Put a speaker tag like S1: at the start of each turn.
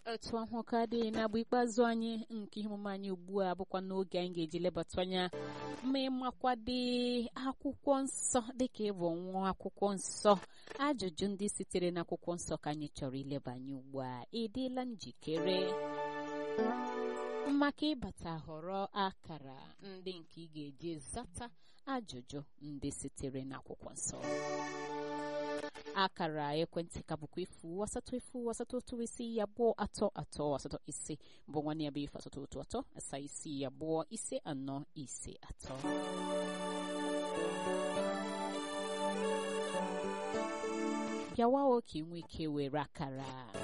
S1: otu ahụ ka dị n'agba ikpeazụ anyị nke ihe omume anyị ugbu a bụkwa n'oge anyị ga-eji lebata anya ma ịmakwadị akwụkwọ nsọ dịka ịbụ nwa akwụkwọ nsọ ajụjụ ndị sitere n'akwụkwọ nsọ ka anyị chọrọ ileba anya ugbu a ị dịla njikere maka ịbata họrọ akara ndị nke ị ga-eji zata ajụjụ ndị sitere n'akwụkwọ nsọ akara ekwentị ka bụkwa efu asatọ efu asatọ otu isi abụọ atọ atọ asatọ ise bụ nwanne ya bụ ife asatọ otu atọ asaa isi abụọ ise anọ ise atọ bịawa oke nwee ike were akara